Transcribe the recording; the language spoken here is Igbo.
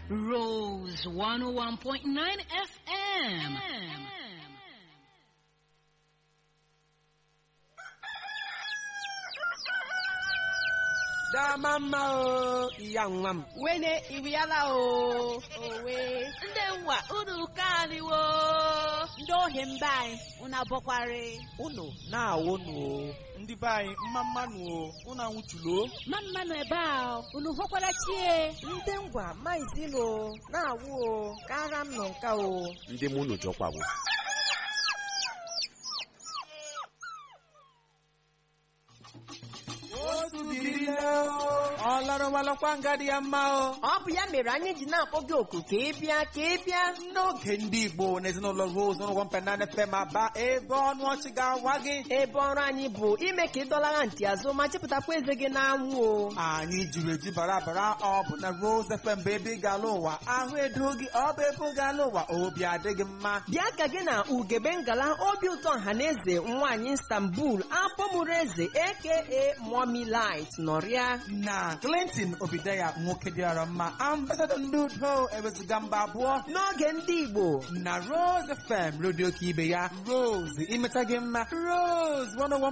Rose 101.9 FM. dama mma o iya nwa m wene iriala o owe Ndị nwa unu kaniwo. ndị ohi mba anyị unu abọkwari unu na-awụnụ o ndị be anyị mma mmanụ o unu anwụchulo ma mmanụ ebe a unu hụkwara chie ndị ngwa maizilo na-awụ o kara m nọ nka o ndị mụ unu jọkwawo otu dịrị nne o ọ lọrọwalọkwa nga dị ya mma o ọ bụ ya mere anyị ji na-akpọ gị oku ka ị bịa ka ị bịa n'oge ndị igbo na ezinụlọ rose n'ụgwọ mpenana fem aba ebe ọnụ ọchị ga-awa gị ebe ọrụ anyị bụ ime ka ị dọlara ntị azụ ma chịpụtakwa eze gị n'anwụ o anyị jiri eji bara bara ọ bụ na rose fm bụ ebe ị ga-ala ụwa ahụ edo gị ọ bụ ebe ị ga-ala ụwa obi adịghị mma bịa ka gị na ugebe ngala obi ụtọ ọhaneze nwaanyị istanbul akpọmụrụ eze aka mommy light nọrịa na clinton obideya nwoke dịara mma ambasadọ ndị udo ewezuga mba abụọ n'oge ndị igbo na rose fm redio ka ibe ya rose imeta gị mma rose 101